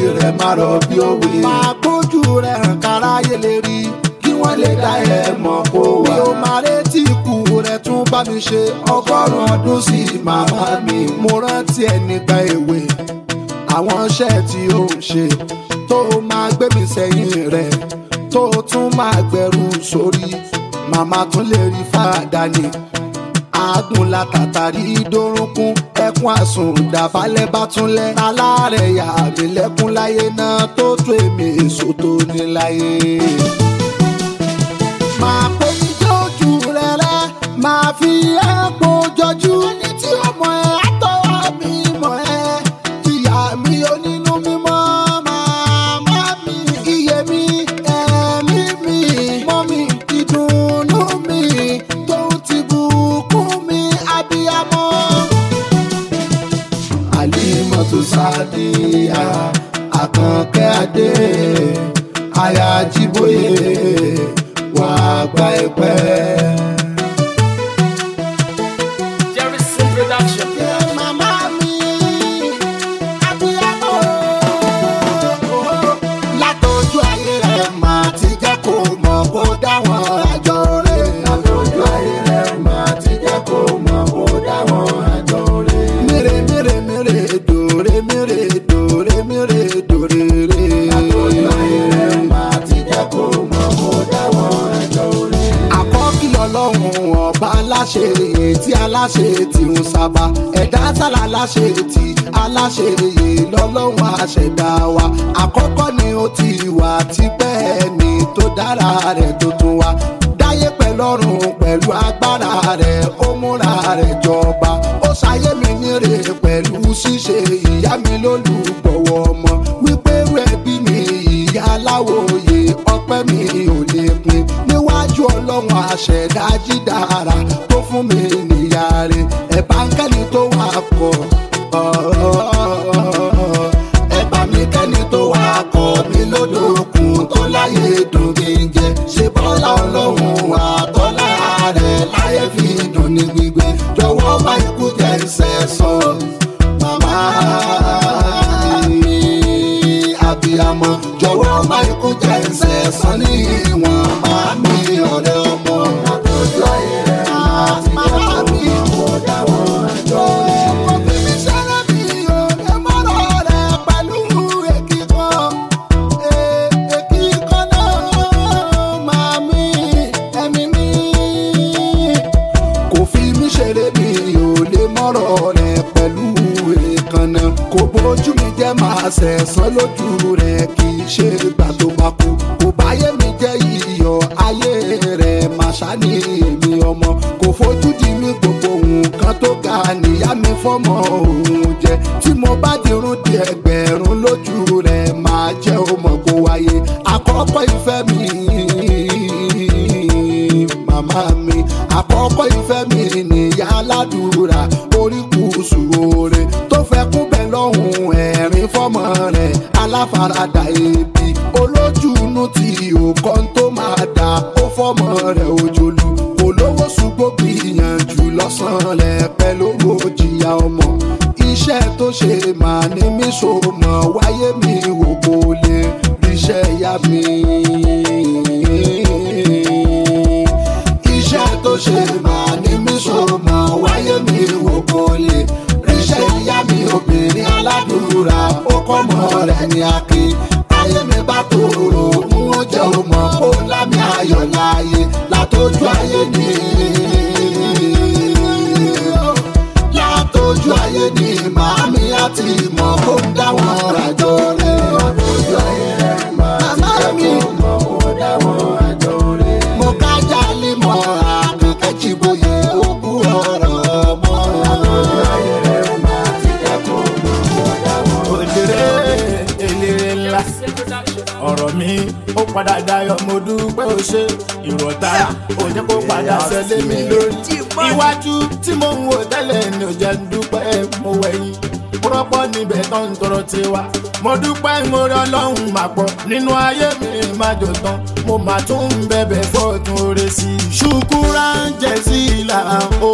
rẹ̀ má rọ̀ bí òwe. máa gbójú rẹ̀ hàn káráyé lè rí kí wọ́n lè dá ẹ mọ̀ kó wá. mi ò máa retí ikú rẹ̀ tún bá mi ṣe ọgọ́rùn-ún ọdún sí màmá mi. mo rántí ẹ nígbà èwe àwọn iṣẹ́ tí ó ń ṣe tó máa gbé mi sẹ́yìn rẹ̀ tó tún máa gbẹrù sórí màmá tún lè rí fàdà ni àágùn látàtàrí dórúnkún ẹkún àsùn dàbálẹ̀ bá tún lẹ̀ alárẹ̀ yà mí lẹ́kún láyé náà tó tó èmi èso tó ní láyé. máa pé ijó ojú rẹ̀ rẹ̀ máa fi ẹ̀pọ̀ jọjú ẹni tí ó mọ̀ ẹ́ àtọwọ́ mi mọ̀ ẹ́ ìyá mi onínú mímọ́ màmá mi iye mi ẹ̀mí mi mọ́ mi ìdùnnú mi tó ti bùkún mi abiyamọ. alimọtu sadiya àkànkẹ́ adé aya jíbóyè wà gba ẹ̀pẹ́. Jerryson Production. Màmá mi, abiyamọ. Látọjú ayé rẹ̀ máa ti jẹ́ kó mọ̀ kó dáwọn àjọ rẹ̀. Látọjú ayé rẹ̀ máa ti jẹ́ kó mọ̀ kó dáwọn àjọ rẹ̀. Mèrè mèrè mèrè dòrè mèrè dòrè mèrè dòrè rè. Látọjú ayé rẹ̀ máa ti jẹ́ kó mọ̀ kó dáwọn àjọ rẹ̀. Àkọ́kí ọlọ́run ọba aláṣẹ èyí tí aláṣẹ tí ń sábà ẹ̀dá sálà aláṣẹ tí aláṣẹ èyí lọ́lọ́run àṣẹ̀dá wa àkọ́kọ́ ni ó ti wà tipẹ́ ni tó dára rẹ̀ tó tún wá dáyé pẹ̀lọ́run pẹ̀lú agbára rẹ̀ ó múra rẹ̀ jọba ó ṣayé mi nírè pẹ̀lú ṣíṣe ìyá mi lólùgbọ̀wọ́ ọmọ wípé rẹ̀ bí mi ìyá aláwòye ọpẹ́ mi ò lè pin níwájú ọlọ́run àṣẹ̀dá jídára tó fún mi níyà rẹ̀ ẹ̀bá ń kẹ́ni tó wà kọ́ ẹ̀bá mi kẹ́ni tó wà kọ́ mi lódòkun tó láyé dùn kí n jẹ ṣe bọ́lá ọlọ́run àtọ́lá rẹ̀ láyé fi dùn ní gbígbé jọ̀wọ́ má ikú jẹ́ ìṣẹ̀sán màmá mi abiyamọ jọ̀wọ́ má ikú jẹ́ ìṣẹ̀sán ní ìwọ̀n máa mi ọ̀rẹ́ ọmọ àtọ́jú ayé rẹ̀ máa ti jẹ́ kó mọ̀ kó dáwọ́ àjọ rẹ̀. Mo fi mi ṣẹlẹ̀ mi ò lè mọ́rọ̀ rẹ̀ pẹ̀lú èkì kan. Èkì kan náà máa mi ẹ̀mí mi kò fi mí ṣeré mi ò lè mọ́rọ̀ rẹ̀ pẹ̀lú èèkànnà kò bójú mi jẹ́ máa ṣẹ̀sán lójú rẹ̀ kì í ṣe gbà tó bá kú kò báyé mi jẹ́ iyọ̀ ayé rẹ̀ máa ṣáni èmi ọmọ kò fojú di mí gbogbo nǹkan tó ga níyá mi fọ́mọ òun jẹ tí mo bá dirun di ẹgbẹ̀rún lójú rẹ̀ máa jẹ́ ọmọ kó wáyé àkọ́kọ́ ìfẹ́ mi màmá mi àkọ́kọ́ ìfẹ́ mi nìyá aládùúrà oríkùsù oore tó fẹ́ kún bẹ́ẹ̀ lọ́hùn ẹ̀rín fọ́mọ rẹ̀ aláfaradà ebi olójúnú tí òkan tó máa dà ó fọ́mọ rẹ̀ òjòlú kò lówó ṣùgbọ́n gbìyànjú lọ́sàn-án rẹ̀ pẹ̀lú owó jìyà ọmọ iṣẹ́ tó ṣe màá ní mí so mọ̀ wáyé mi wò kó lè ríṣẹ́ yá mi iṣẹ́ tó ṣe máa ní mí so mọ̀ wáyé mi wò kó lè ríṣẹ́ ìyá mi obìnrin aládùúrà ó kọ́ mọ́ rẹ̀ ní akin ayé mi bá tòrò ń ó jẹ́ òmò kó lámì ayọ̀ láàyè látọjú ayé ni látọjú ayé ni màámi àti ìmọ̀ kó ń dáwọn àjọ rẹ̀ látọjú ayé rẹ̀ màmá mi mọ̀ kó dáwọn àjọ rẹ̀ mo kájà lé mọ́ àkàkẹ́ jìbòyè òkú ọ̀rọ̀ mọ́ látọjú ayé rẹ̀ máa ti dẹ́kun mọ̀ kó dáwọn òdèrè eléré ńlá Jerryson Production. ọ̀rọ̀ mi ó padà dayọ̀ mo dúpẹ́ ó ṣe ìrọ̀tà ó jẹ́ kó padà ṣẹlẹ̀ mi lórí. iwájú tí mo ń wò tẹ́lẹ̀ ni ò jẹ́ ń dúpẹ́ mo wẹ̀yìn mo rọ́pọ̀ níbẹ̀ tó ń tọrọ tiwa. mo dúpẹ́ mo rí ọlọ́run máa pọ̀ nínú ayé mi má jò tán mo máa tún ń bẹ̀bẹ̀ fọ́ọ̀tún oore sí i. ṣùkúrà ń jẹ sí ìlà ó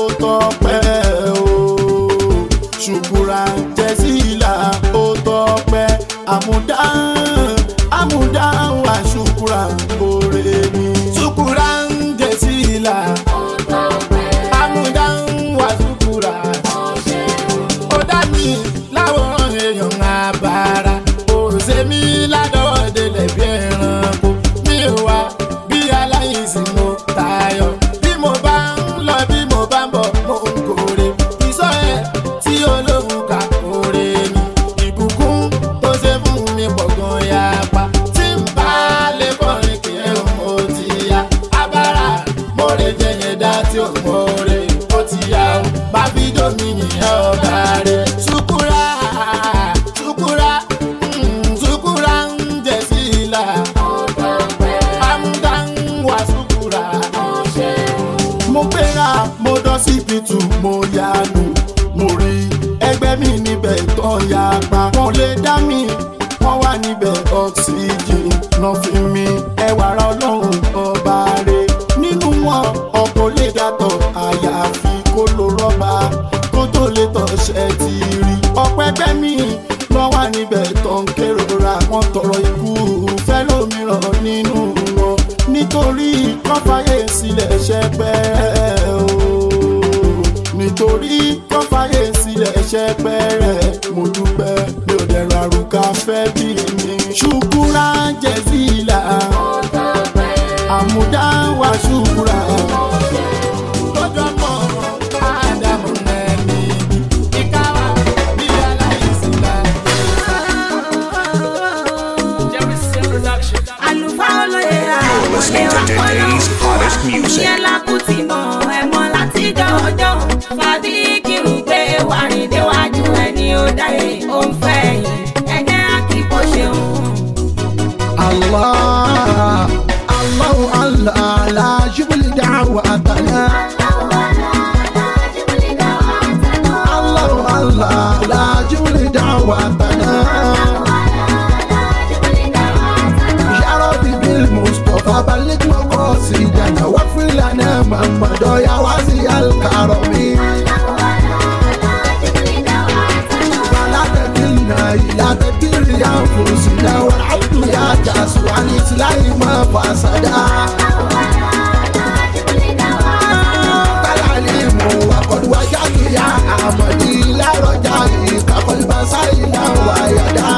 tọpẹ́ o ṣùkúrà ń jẹ sí ìlà ó tọpẹ́ àmúdá àmúdá wà ṣùkúrà òrè mi. ṣùkúrà ń jẹ sí ìlà àmúdá wà ṣùkúrà. ó dá mi láwòrán èèyàn àbára òṣè mi ládọ́wọ́ délẹ̀ bí ẹranko mi ò wá bí aláìsí mo tayọ bí mo bá ń lọ bí mo bá ń bọ̀ mo ń kórè ìsọ ẹ̀ tí olóhùn kà kórè ni ìbùkún tó ṣe fún mi pọ̀ gan yapa tí ń bá lè kọrin kí ẹ mo ti ya abára mo lè jẹ yẹn dá tí ò mọ rè ó ti ya o má fi domi yìnyín ọba rẹ ṣùkúrà ṣùkúrà mm, ṣùkúrà ń jẹ sí ìlà amúdá ń wà ṣùkúrà mo gbéra mo dán síbi tù mo yanu mo rí ẹgbẹ́ mi níbẹ̀ tó ya pa wọ́n lè dá mi wọ́n wà níbẹ̀ oxygen náà fi mi ẹwà ara ọlọ́run ọba rẹ̀ nínú wọn ọkọ̀ lè dàtọ̀ àyàfi kó lo rọ́bà kó tó lè tọ̀ṣẹ́ ti rí ọ̀pẹ́pẹ́ mi lọ́ wà níbẹ̀ tó ń kérora wọ́n tọrọ ikú fẹ́ lómìíràn nínú wọn nítorí kọ́fàyè sílẹ̀ ṣẹpẹ́ o nítorí kọ́fàyè sílẹ̀ ṣẹpẹ́ mo dúpẹ́ mi ò dẹ̀rọ àrùkà fẹ́ bí mi ṣùkúrà jẹ̀sílà àmúdá wà ṣùkúrà lọ́jọ́ mọ́ ádámù nẹ́ẹ̀mí ìkáwá bí aláìsí láti. Jerry Sin Production. àlùfáà olóye àwọlé wa Today's hottest music. ìyẹn lákùtì mọ ẹmọ láti jọjọ fàbí kírun pé wàrin déwájú ẹni ó dáyé ó ń fẹ́ yìí ẹjẹ àkìkọ ṣeun. الله الله الله لا جبل دعوتنا الله الله لا جبل دعوتنا يا ربي بالمصطفى بلغ مقاصدنا واغفر لنا من مضى يا واسع الكرم ولا تكلنا إلى تدبير أنفسنا والعبد يا جاسو عن إسلام ما فسدا العليم وقد وجدت يا أحمدي لا رجائك قلبا سائلا ويدا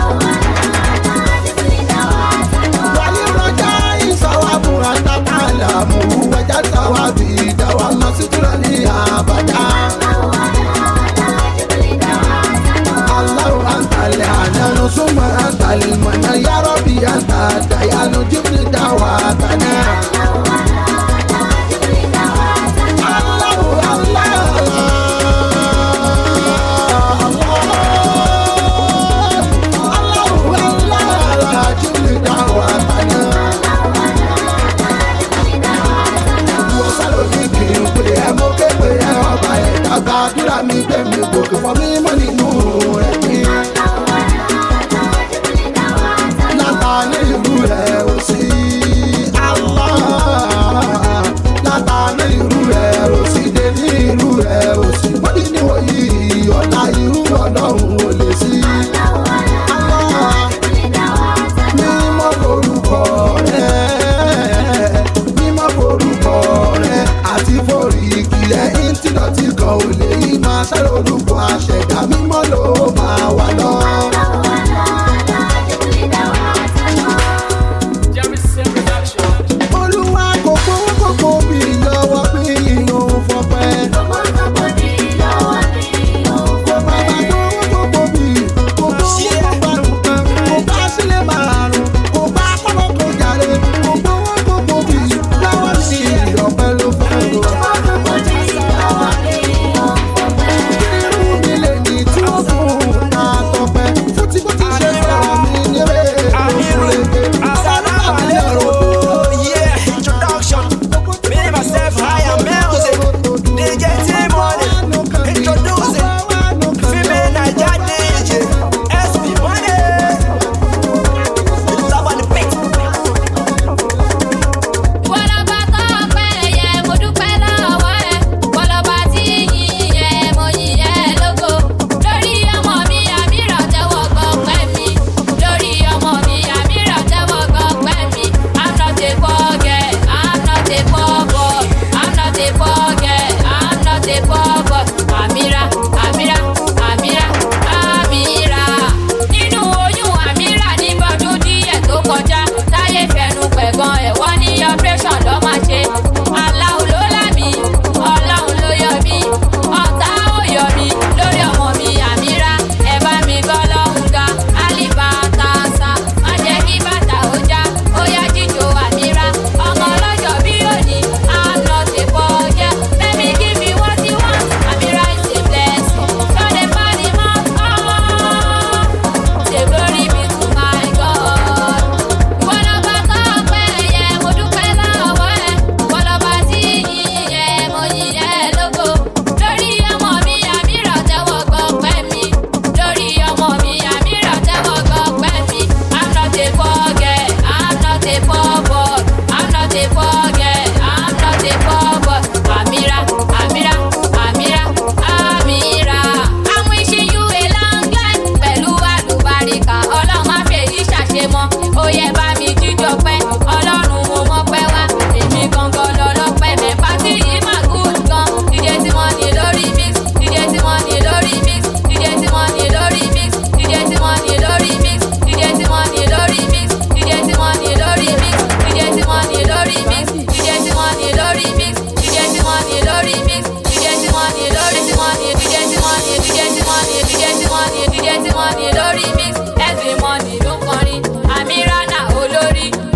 وللرجاء ثواب أنت تعلم وجد ثوابي دوام ستر لي أبدا الله أنت العنان ثم أنت المنى يا ربي أنت الديان جبل دعواتنا الله الله الله الله جبل دعواتنا wọ́n sáré ní kí n pè é mo ké pè é ọba ẹ̀ dàgbà àdúrà mi gbé mi gòkè fọ́ mi mọ́ nínú ẹ̀mí. látà ní ìlú rẹ̀ ò sí.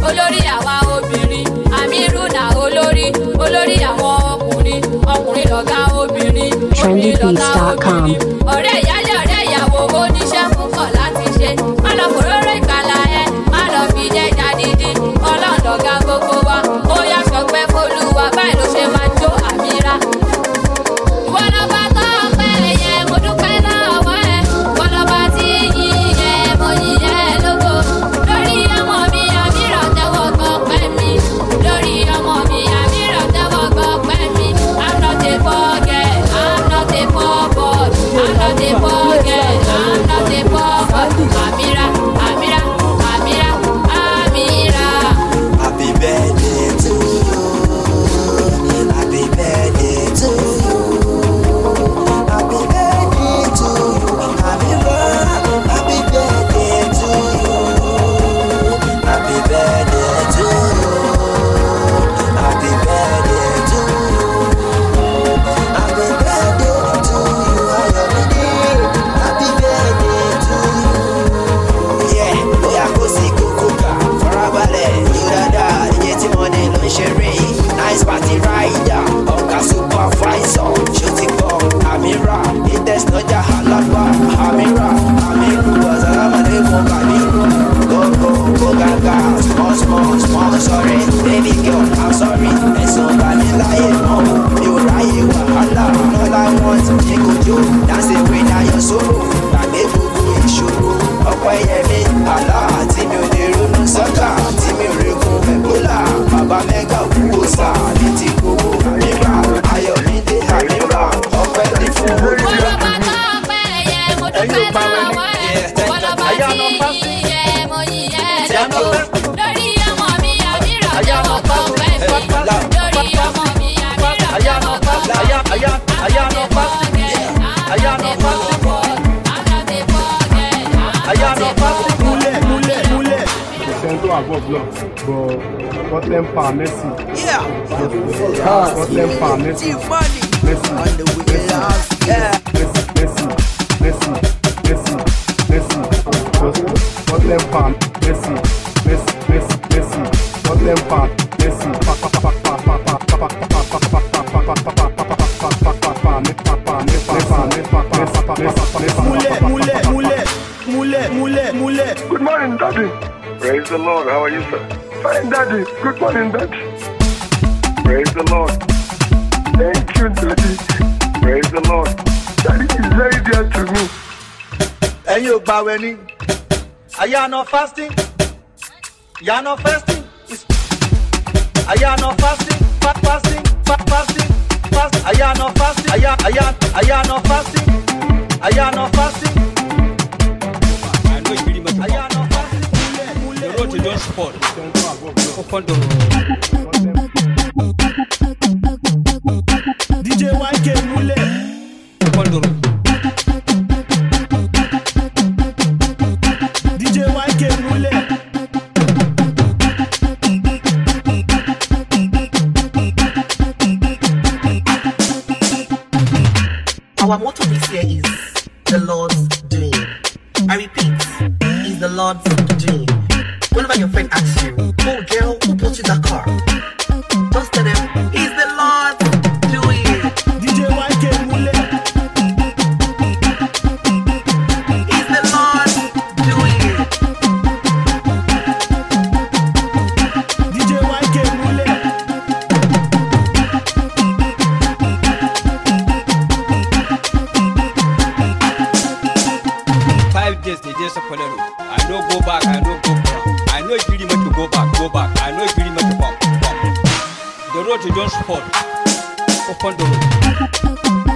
olórí àwa obìnrin amiruna olórí olórí àwọn ọkùnrin ọkùnrin lọ̀gá obìnrin obìnrin lọ̀gá trendybeats.com. obìnrin ọ̀rẹ́ ìyálé ọ̀rẹ́ ìyàwó oníṣẹ́ púpọ̀ láti ṣe má lọ fòróró ìgbàlà ẹ má lọ fi jẹjà dídí ọlọ́run lọ̀gá gbogbo wa ó yá sọpẹ́ fọlùwà báyìí ló ṣe máa jó àmìra ìwọ lọba tó pẹ́ yẹ mo dúpẹ́ lọ́wọ́ ẹ ìwọ lọba tí yìí yẹ mo yìí yẹ lógo lórí ọmọ mi àmìràn tẹ́wọ́ gbọ́ pẹ́ mi lórí ọmọ mi àmìràn tẹ́wọ́ gbọ́ pẹ́ mi i'm not a poor girl i'm not a poor boy i'm not a poor girl i'm not a poor boy àmìrà àmìrà àmìrà àmìrà. Happy birthday to you. Happy birthday to you. Happy birthday to you. Happy birthday. Happy birthday to you. Happy birthday to you. Happy birthday to you. Happy birthday to you. Ayọ̀mídé. Happy birthday to you. Yeah, bóyá kò sí kókó kà farabalẹ̀ yóò dáadáa iye tí mo ní ló ń ṣeré nice party rider ọ̀gá supervisor ṣó ti gbọ́ àmìrà latest lọ́jà alágbá àmìrà àmìrù ọ̀sálàmàlẹ́kùn kàmírù gbogbo gbogàgà small small small sorry baby girl i'm sorry ẹ̀sùn bàmí láyé mọ́ mi ò ráyè wàhálà all i want ní kojú dance away na your sorrow gbàgbé gbogbo ìṣòro ọpẹ́ yẹmi àlá tí mi ò lè ronú sọ́kà tí mi ò regun ẹ̀bólà bàbá mẹ́gà wúwo sá ní ti gbowó àmìrà ayọ̀mídé àmìrà ọpẹ́ ní fún olùdó. Wọ́lọ́ba tó pẹ́ yẹ mo dúpẹ́ lọ́wọ́ ẹ̀. Wọ́lọ́ba tí yìí yẹ mo yìí yẹ lógo. Lórí ọmọ mi àmìrà tẹ́wọ́ gbọ́ pẹ́ mi. Lórí ọmọ mi àmìrà tẹ́wọ́ gbọ́ pẹ́ mi. múlẹ̀ múlẹ̀ múlẹ̀. Sento above block, but Scotland pa Messi. Yeah. Scotland pa Messi. money Messi. on the way house. Yeah. Messi. Messi. Messi. Messi. Messi. Scotland pa Messi. Messi. Messi. Messi. Scotland pa Messi. Pa pa pa pa pa pa pa pa pa pa pa pa pa pa pa pa múlẹ̀ múlẹ̀ múlẹ̀ múlẹ̀ múlẹ̀ múlẹ̀. Good morning, Daddy. Praise the Lord. How are you, sir? Fine, Daddy. Good morning, Daddy. Praise the Lord. Thank you, Daddy. Praise the Lord. Daddy is very dear to me. ẹ̀yin ò gbàwẹ̀ ni àyànà fasting yànà fasting is- àyànà fasting fa- fasting fa- fasting fast àyànà fasting àyà- àyà- àyànà fasting àyànà fasting I know you really much about àyànà fasting múlẹ̀ the múlẹ̀ road to múlẹ̀. John Sport. Open the dj yk múlẹ̀ open the road. dj yk múlẹ̀. Our motto this year is the Lord's doing. I repeat, is the Lord's doing. Whenever your friend asks you, oh girl, who bought you that car? Just tell them, it's the Lord's doing. dj yk múlẹ̀. It's the Lord's doing. dj yk múlẹ̀. Five days they just follow. I no go back. I no go back. I know you really much to go back. Go back. I know you really much to come. Come. The road to John Sport. Open the road.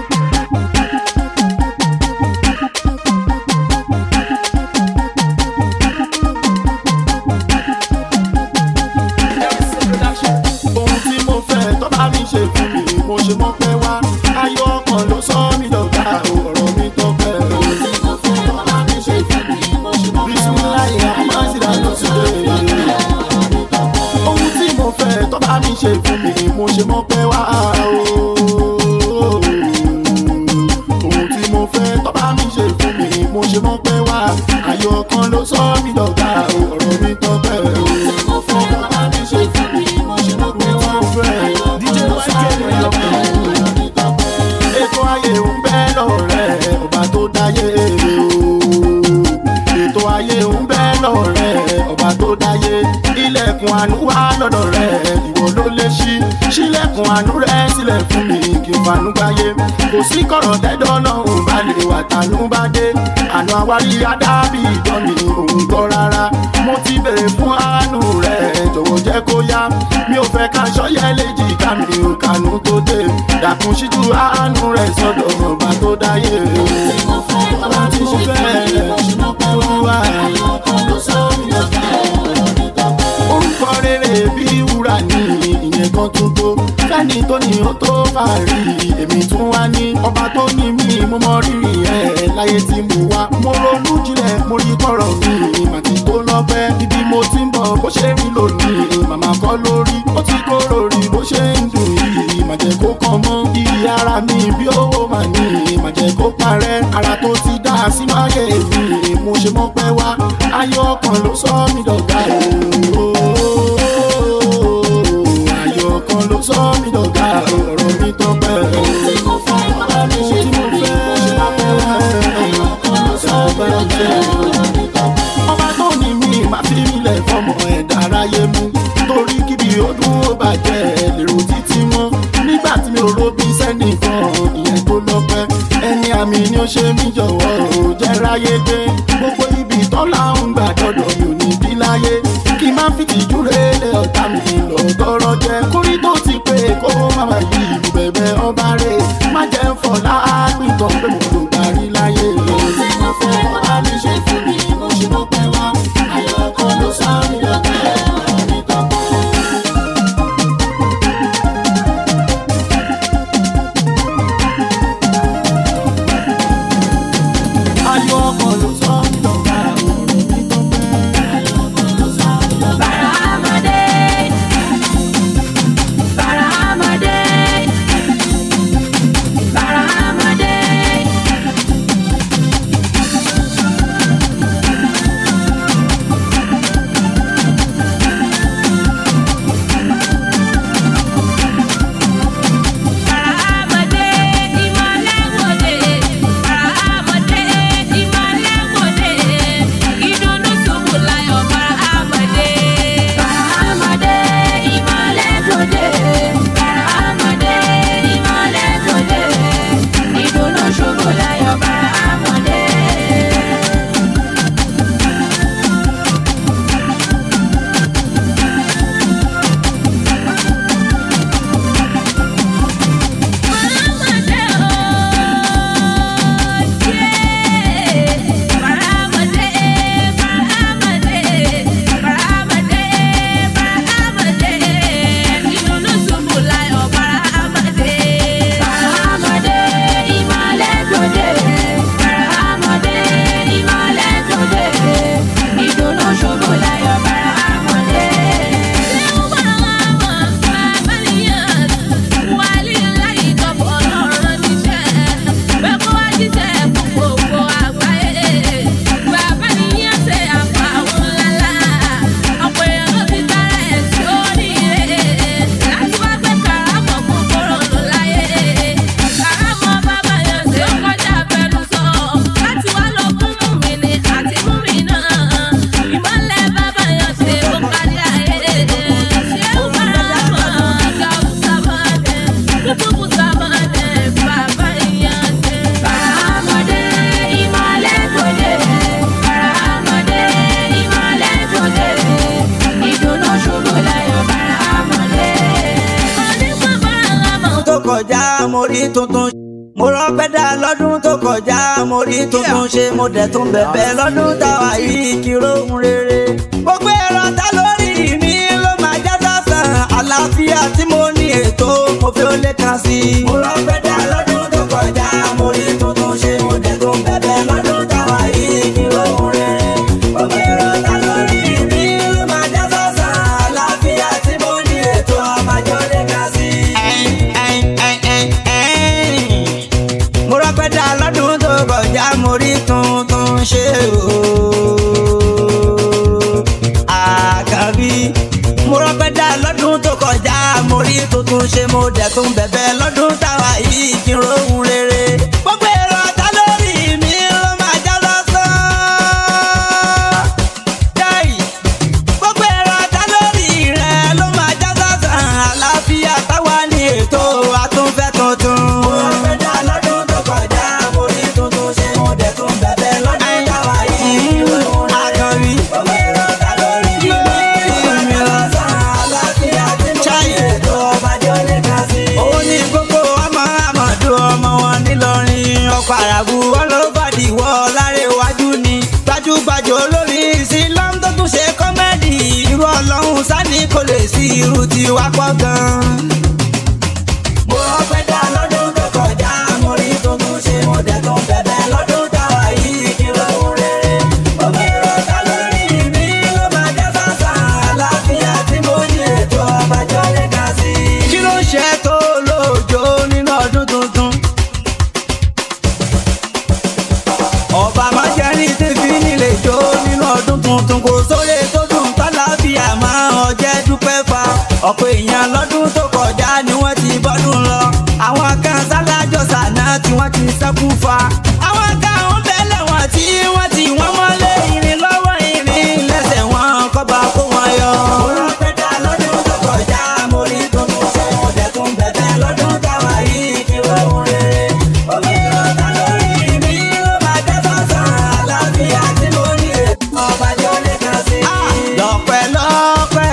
ohun tí mo fẹ́ tó bá mi ṣe fún mi mo ṣe mọ́ pẹ́ wá ayọ̀ ọkàn ló sọ mí dọ̀gá ọ̀rọ̀ mi tó pẹ́. ohun tí mo fẹ́ tó bá mi ṣe fún mi mo ṣe mọ́ pẹ́ wá bisimilayi amásíra ló ti dé. ohun tí mo fẹ́ tó bá mi ṣe fún mi mo ṣe mọ́ pẹ́ wá. lọ́wọ́ rẹ̀ ọba tó dáyé ilẹ̀kùn àánú wá lọ́dọ̀ rẹ̀ ìwọ ló lè ṣí sílẹ̀kùn àánú rẹ̀ sílẹ̀ fún mi kí n fanú gbáyé kò sí kọ̀rọ̀ tẹ́dọ̀ lọ́hùn bá lè wà tánú bá dé àná àwárí adábì ìdán mi òun gbọ́ rárá mo ti bèrè fún àánú rẹ̀ jọ̀wọ́ jẹ́ kó yá mi ò fẹ́ ká sọ́yẹ́ léjì ká mi ò kànú tó dé dàkún síjú àánú rẹ̀ sọ́dọ̀ ọba tó dáyé ọba tí mo fẹ́ wá orúkọ rere bí wúrà ní ìyẹn kan tún tó fẹ́ni tó ní ó tó fàárí èmi tún wá ní ọba tó ní mí mo mọ rírì ẹ̀ láyé tí mo wá mo ronú jinlẹ̀ mo rí kọ̀rọ̀ mi màtí tó lọ́pẹ́ ibi mo ti ń bọ̀ bó ṣe rí lónìí màmá kọ́ lórí ó ti kóró rí bó ṣe ń dùn yìí má jẹ́ kó kàn mọ́ iye ara mi bí owó mà ní má jẹ́ kó parẹ́ ara tó ti dá sínú ayé mi mo ṣe mọ́ pẹ́ wá ayọ̀ ọkàn ló sọ mí dọ̀gá ooo ayọ̀ ọkàn ló sọ mí dọ̀gá ọ̀rọ̀ mi tọ́pẹ́ tí mo fẹ́ bàbá mi ṣe tí mo fẹ́ ayọ̀ ọkàn ló sọ mí dọ̀gá ọba tó ní mi máa fi ilẹ̀ fọmọ ẹ̀dá aráyé mú torí kíbi ọdún ó bàjẹ́ lèrò títí mọ́ nígbà tí mi ò robi sẹ́nìkan ìyẹn tó lọ́pẹ́ ẹni àmì ni ó ṣe mí jọ̀wọ́ ò jẹ́ ráyé dé gbogbo ibi tọ́lá ń gbà dọ́dọ̀ mi ò ní bí láyé kí n má fi tìjú rélé ọ̀tá mi lọ tọrọ jẹ kórí tó ti pé kó má má yí ìlú bẹ̀bẹ̀ ọba rẹ̀ má jẹ́ ń fọ̀ láàpìtàn pé mo lò parí láyé. tí mo fẹ́ ọba mi ṣe fún mi mo ṣe mọ́ pẹ́ wá ayọ̀ kan ló sá mi lọ́pẹ́ ọ̀rọ̀ mi tọ́pẹ́. ayọ̀ ọkàn ló sọ mí dọ̀gá ọ̀rọ̀ mi tọ́pẹ́. ayọ̀ ọkàn ló sọ mí dọ̀gá. Bàràmàdé. Bàràmàdé. Bàràmàdé. Bàràmàdé ìmọ̀lẹ́ wòde. Bàràmàdé ìmọ̀lẹ́ wòde. Ìdùnnú ṣubú láyọ̀ bàràmàdé. Bàràmàdé ìmọ̀lẹ́ wòde. Bàràmàdé ìmọ̀lẹ́ wòde. Ìdùnnú ṣubú láyọ̀ bàràmàdé. Bàràmàdé ooo, bàràmàdé, bàràmàdé, bàràmàdé, bàràmàdé, ìdùnnú ṣubú láyọ̀ bàràmàdé. Bàràmàdé, ìmọ̀lẹ́ gbòde. Bàràmàdé, ìmọ̀lẹ́ gbòde. Ìdùnnú ṣubú láyọ̀ bàràmàdé. Ṣé ó bá wà mọ̀ bàbá nìyẹn? Wálé láyé tọ́pọ̀ lọ́rọ̀ níṣẹ́. Bẹ́ẹ̀ kó wá jíṣẹ́ fún gbogbo àgbáyé. Bàbá nìyẹn ṣe àfàwọn ńláńlá. Ọ̀pọ̀ èèyàn ló ti dára ẹ̀ sórí rẹ̀. Láti wá gbé kàrámọ̀ fún kòrònú láyé. Kàrámọ̀ bàbá yẹn ṣe ó kọjá fẹnu sọ. Láti wá lọ fún mùmí ni àti mùmí náà. Ìmọ̀lẹ̀ bàbá yẹn ṣe ó kárí ayé. Ṣé ó bára mọ̀ gàù sábàdé? Kútùbù sábàdé bàbá yẹn ṣe. Bàrámọ̀dé ìmọ̀lẹ̀ gbòde. Bàrámọ̀dé ìmọ̀lẹ̀ gbòde. Ìdùnnú ṣubú láyọ̀ bàrámọ̀dé. Onígbà bàrámọ̀. tó kọjá mo rí tuntun mo rọpẹ́ dá lọ́dún tó kọjá mo rí tuntun ṣe mo dẹ̀ tún bẹ̀bẹ̀ lọ́dún táwa yìí kí rohun rere. gbogbo ẹ̀rọ ta lórí mi ló máa já sásán àlàáfíà tí mo ní ètò mo fi ó lè kàn sí. mo rọpẹ́ dá lọ́dún tó kọjá mo rí tuntun ṣe mo dẹ̀ tún bẹ̀bẹ̀ lọ́dún táwa yìí kí rohun rere. gbogbo ẹ̀rọ ta lórí mi ló máa já sásán àlàáfíà tí mo ní ètò àmàjọ lè kàn sí mo rọpẹ́ dá lọ́dún tó kọjá mo rí tuntun ṣe o. àkàbí mo rọpẹ́ dá lọ́dún tó kọjá mo rí tuntun ṣe mo dẹ̀ tún bẹ̀bẹ̀ lọ́dún táwa yìí kí n rohun rere. gbogbo èrò ọ̀tá lórí mi ló máa já lọ́sàn-án. kò lè sí irú tiwa pọ̀ gan. mo rọpẹ́ dá lọ́dún tó kọjá mo rí tuntun ṣe mo dẹ̀ tún bẹ̀bẹ̀ lọ́dún táwa yìí kí ló ń rere. omi ìrọ̀ta lórí mi ló máa jẹ́ sàṣà àlàáfíà tí mo ní ètò ọbàjọ́ lè kà sí. kí ló ń ṣe tó lóòjó nínú ọdún tuntun? ọba májẹ́rì tí fi nílé jó nínú ọdún tuntun kò sóre tó dùn tọ́láfíà máa ọjẹ́ dúpẹ́ fa ọ̀pọ̀ èèyàn lọ́dún tó kọjá ni wọ́n ti bọ́dún lọ àwọn kan sálájọ sànà tí wọ́n ti sẹ́kù fa àwọn kan ń bẹ́lẹ̀ wọ́n tí wọ́n ti wọ́n mọ́lé irin lọ́wọ́ irin lẹ́sẹ̀ wọn kọ́ba kó wọn yọ. mo rọ pé dá lọ́dún tó kọjá mo rí tuntun ṣe mo dẹ̀ tún bẹ̀bẹ̀ lọ́dún táwa yìí kí wọ́n ń rere omi ìrọ̀ta lórí mi ló máa jẹ́ sọ́sàn àlàáfíà tí mo ní ètò ọba jọ lè kàn sí. lọ́pẹ́ lọ́pẹ́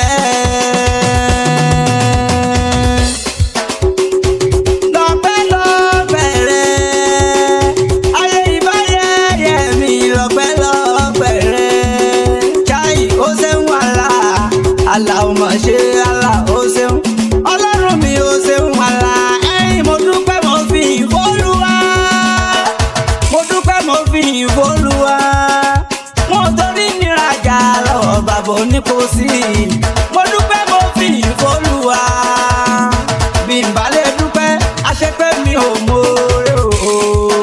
lọ́pẹ́ lọ́pẹ́ rẹ̀ ayé ìbáyẹyẹ mi lọ́pẹ́ lọ́pẹ́ rẹ̀ chai ó ṣeun àlà àlà ò mọ̀ ṣe àlà ó ṣeun ọlọ́run mi ó ṣeun àlà ẹ̀yìn mo dúpẹ́ mo fi ìfọ́lùwà mo dúpẹ́ mo fi ìfọ́lùwà wọn ò torí níràjà lọ́wọ́ bàbá oníkóòsì mo dúpẹ́ mo fi ìfọ́lùwà bí n bá lè dúpẹ́ àṣepẹ́ mi ò mọ̀ọ́rẹ́ o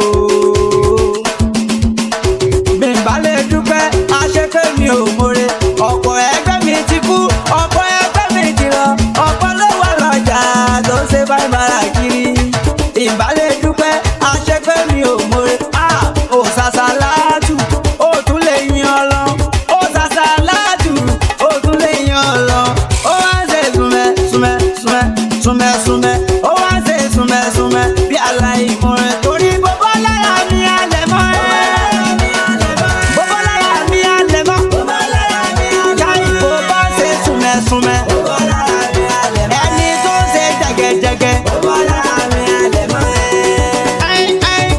bí n bá lè dúpẹ́ àṣepẹ́ mi ò mọ̀ọ́rẹ́ ọ̀pọ̀ ẹgbẹ́ mi ti kú ọ̀pọ̀ ẹgbẹ́ mi ti lọ ọ̀pọ̀ ló wà lọ́jà tó ń ṣe báyìí bára kiri ìbálẹ̀ dúpẹ́ àṣepẹ́ mi ò mọ̀ọ́rẹ́ a ò ṣàṣà láàtù ó tún lè yan ọlọ ó ṣàṣà láàtù ó tún lè yan ọlọ ó wá ń ṣe súnmẹ́ súnmẹ́ súnmẹ́ súnmẹ́ súnmẹ́ ó wá ń ṣe súnmẹ́ súnmẹ́ bí aláìmọ̀rẹ́ torí gbogbo lára mi alẹ́ mọ́ ẹ́ gbogbo lára mi alẹ́ mọ́ jáì kó bá ṣe súnmẹ́ súnmẹ́ ẹni tó ń ṣe jẹgẹjẹgẹ. Ẹ́n, ẹ́n.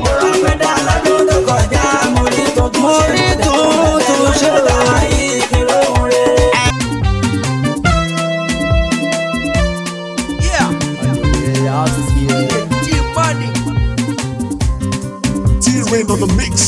mo rí tuntun ṣe T-Rain on the mix.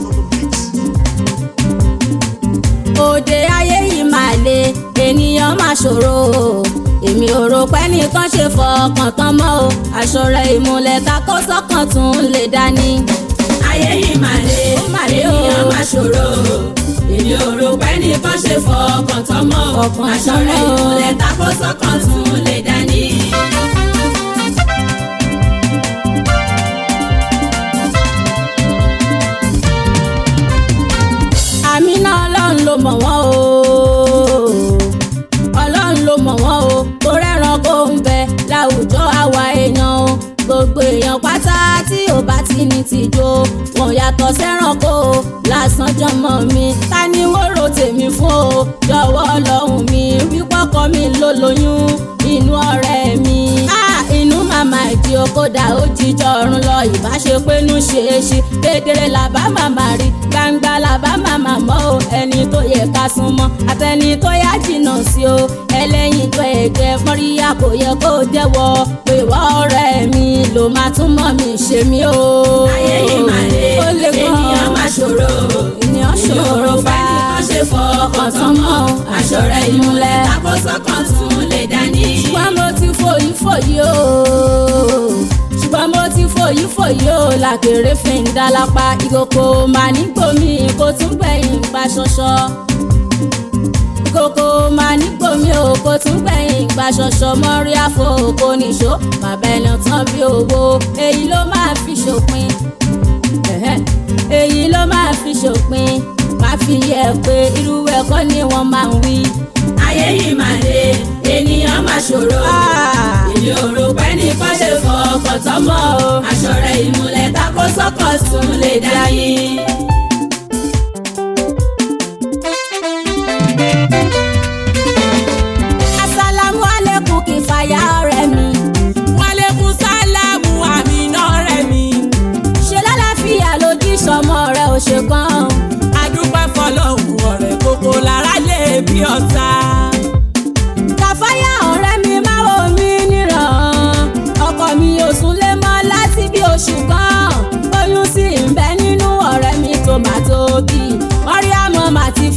òde ayé yìí máa le ènìyàn máa ṣòro o èmi ò rò pé nìkan ṣe fọkàn tán mọ́ o aṣọ rẹ̀ ìmúlẹ̀ takó sọ́kàn tún lè dání. ayé yìí máa le ènìyàn máa ṣòro o èmi ò rò pé nìkan ṣe fọkàn tán mọ́ o aṣọ rẹ̀ ìmúlẹ̀ takó sọ́kàn tún lè dání. àmì náà ọlọ́run ló mọ̀ wọ́n o ọlọ́run ló mọ̀ wọ́n o tó rẹ́ran kó ń bẹ láwùjọ àwa èèyàn o gbogbo èèyàn pátá tí ò bá ti ní tìjó wọn yàtọ̀ sẹ́ranko o lásán jọmọ mi ta ni wọ́n rò tèmi fún o jọ̀wọ́ ọlọ́run mi wípọ́kọ mi ló lóyún inú ọ̀rẹ́ mi. Ah, inú màmá ìdí okòdà ó jíjọ ọ̀run lọ ìbáṣepẹ́nu ṣeéṣe kedere làbá màmá rí gbangba làbá màmá mọ́ o ẹni tó yẹ ká súnmọ́ àtẹni tó yá jìnnà sí o ẹlẹ́yin tó ẹ̀jẹ̀ mọ́ríyá kò yẹ kó jẹ́wọ́ pé wọ́n ọ̀rẹ́ mi ló máa tún mọ́ mi ṣe mí o. ayé yìí máa lé ènìyàn máa ṣòro ènìyàn ṣòro bá ẹnìkan ṣe fọkàn tán mọ́ o aṣọ rẹ̀ ìmúlẹ̀ takọ́sọ́kàn tún lè dání. ṣùgbọ́n mo ti fòyí fòyí o ṣùgbọ́n mo ti fòyí fòyí o làkèrè fi ń dálápá ìkòkò máa ní gbòmí kó tún gbẹ̀yìn pa ṣọṣọ kòkò máa ní gbòmí o kó tún gbẹ̀yìn gba ṣọṣọ mọ́rí àfọ òkò nìṣó bàbá ẹni tán bí owó èyí ló máa fi ṣòpin ẹ̀hẹ́, èyí ló máa fi ṣòpin má fi yẹ pé irú ẹ̀kọ́ ni wọ́n máa ń wí. ayé yìí máa le ènìyàn máa ṣòro èmi ò rò pé nìkan ṣe fọkàn tán mọ́ o aṣọ rẹ̀ ìmúlẹ̀ tako sọ́kọ̀ tún lè dá yín. asalamu alekun kì í fàyà ọ̀rẹ́ mi. wàlẹ́kùn sálámù àmì náà rẹ̀ mi. ṣe lálàáfíà ló jí sọmọ rẹ̀ ò ṣe kan. adúpẹ́ fọlọ́hún ọ̀rẹ́ gbogbo lára lè bí ọ̀tá.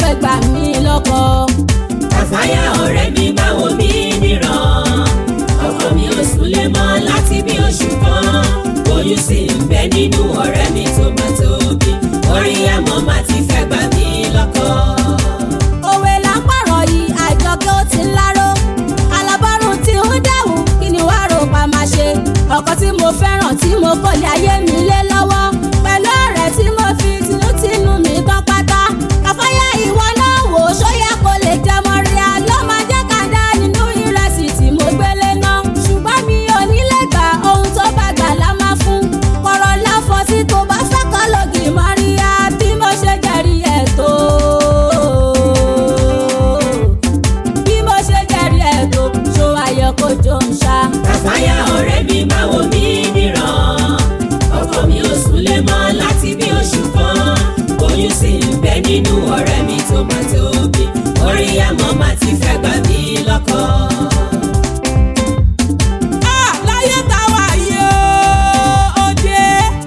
fẹ́ gbà mí lọ́kọ. Kàfáyà ọ̀rẹ́ mi báwo mi níran. Ọkọ mi ò súnlé mọ́ láti bí oṣù kan. Oyún sì ń bẹ nínú ọ̀rẹ́ mi tó máa tóbi. Orí àmọ́ máa ti fẹ́ gbà mí lọ́kọ. òwe là ń pààrọ̀ yìí àjọkẹ́ ó ti ń láró alábọ́rùn tí ń dẹ̀wù kí ni wàá rò pa máa ṣe ọkọ tí mo fẹ́ràn tí mo kọ́ lé ayé mi lé lọ́wọ́ pẹ̀lú ọ̀rẹ́ tí mo fi tinútinú mi tán pátá kàfáyà ìwọ náà wò ó ṣóyá kó lè jẹ mọ́ríà ló máa jẹ́ ká dá nínú ìrẹsì tí mo gbélé náà ṣùgbọ́n mi ò ní lè gbà ohun tó bá gbà lá máa fún kọ̀rọ̀ láfọ̀ tí tó bá fẹ́ kọ́ lògì mọ́ríà bí mo ṣe jẹ́rìí ẹ̀ tó bí mo ṣe jẹ́rìí ẹ̀ tó ṣó ayọ̀ kó jọ ń ṣá. Kàfáyà ọ̀rẹ́ mi báwo mi níran. Ọkọ mi ò súnlé mọ́ láti bí oṣù kan. Oyún sì ń bẹ nínú ọ̀rẹ́ mi tó máa tóbi. Orí àmọ́ máa ti fẹ́ gbà mí lọ́kọ. Ah, láyé táwa yìí ó dé.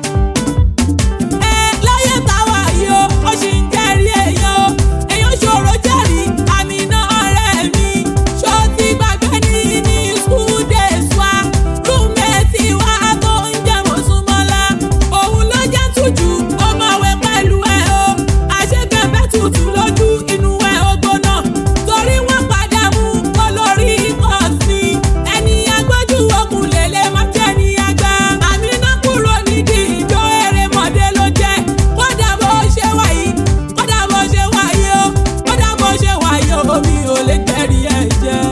Ẹ láyé táwa yìí ó, ó ṣì ń jẹ́rìí èèyàn o. Èèyàn ṣòro jẹ́rìí, àmì náà ọ̀rẹ́ mi. Ṣó ti gbàgbé ní ní school days wa? Rúmẹ̀tì wa tó ń jẹ́ Mọ̀súnmọ́lá. Òun ló jẹ́ tújù, ó máa wẹ̀ pẹ̀lú ẹ̀ o. Àṣekẹ́fẹ́ tutù lójú inú ẹ̀ ó gbóná. Torí wọ́n padà mú olórí kan sí. Ẹni agbójú okùn lélẹ̀ máa jẹ́ ní àgbà. Àmì náà kúrò nídìí ìjọ erémọdé ló jẹ́. Kódà bó ṣe wáyé, kódà bó ṣe wáyé o, kódà bó ṣe wáyé o, mi ò lè tẹ̀rí ẹ̀ jẹ́.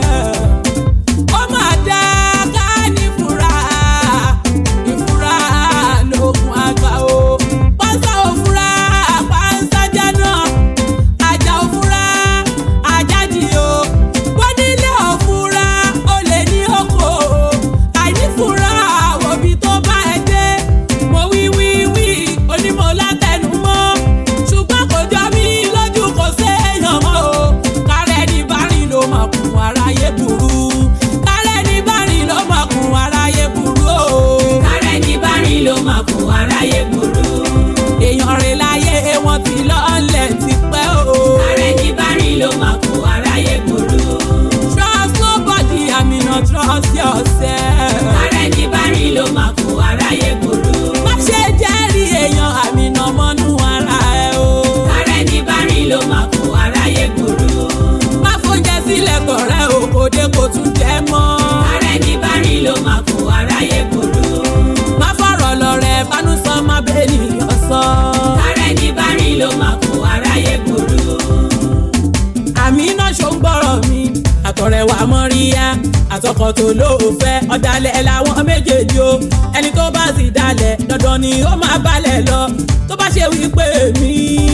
Ó máa dá ká ní fura, ìfura lóògùn àgbà o. Pásá ò fura, pásá jẹ́ náà ajá òfúra ajájì o wọ́n nílé òfúra ó lè ní oko àìnífúra òbí tó bá ẹ dé mo wí wí wí onímọ̀ látẹnumọ́ ṣùgbọ́n kò jọ mí lójú kò séèyàn mọ́ o kárẹ́ ní bárìn ló mọ̀ kún aráyé burú kárẹ́ ní bárìn ló mọ̀ kún aráyé burú o. Kárẹ́ ní bárìn ló máa kún aráyé burú. èèyàn rẹ̀ láyé wọn ti lọ́ọ̀lẹ̀ ti pẹ́ o. Kárẹ́ ní bárìn ló máa kún aráyé burú. Trust nobody, I mean not trust yourself. Kárẹ́ ní bárìn ló máa kún aráyé burú. Má ṣe jẹ́rìí èèyàn àmì nà mọ́nú ara ẹ o. Kárẹ́ ní bárìn ló máa kún aráyé burú. Má fóúnjẹ sílẹ̀ kọ̀rẹ́ o, kò dé kò tún jẹ́ mọ́. Kárẹ́ ní bárìn ló máa kún aráyé burú. Má fọ̀rọ̀ lọ rẹ̀ bánú sọ má bẹ́ẹ̀ nìyàn sọ. Kárẹ́ ní bárìn ló máa kún aráyé burú. Àmì náà ṣó ń gbọ́rọ̀ mi. Àtọ̀rẹ̀ wà mọ́ ríyá. Àtọkọ tó lóòfẹ́ ọ̀dàlẹ̀ làwọn méjèèjì o. Ẹni tó bá sì dalẹ̀ dandan ni ó máa balẹ̀ lọ. Tó bá ṣe wípé mi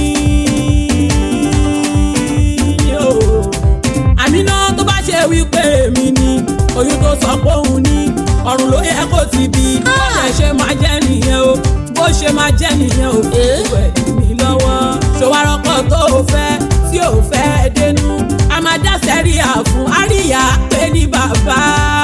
ni o. Àmì náà tó bá ṣe wípé mi ni. Oyún tó sọ pé òun ní. Ọ̀run ló yẹ kó ti bí. Bó ṣe ṣe máa jẹ́ nìyẹn o. Bó ṣe máa jẹ́ nìyẹn o. Fún ẹ̀ mi lọ́wọ́. Ṣòwárọ́pọ̀ tó o fẹ́ tí ò fẹ́ dénú a máa dá sẹ́ríà fún àríyá pé ní bàbá.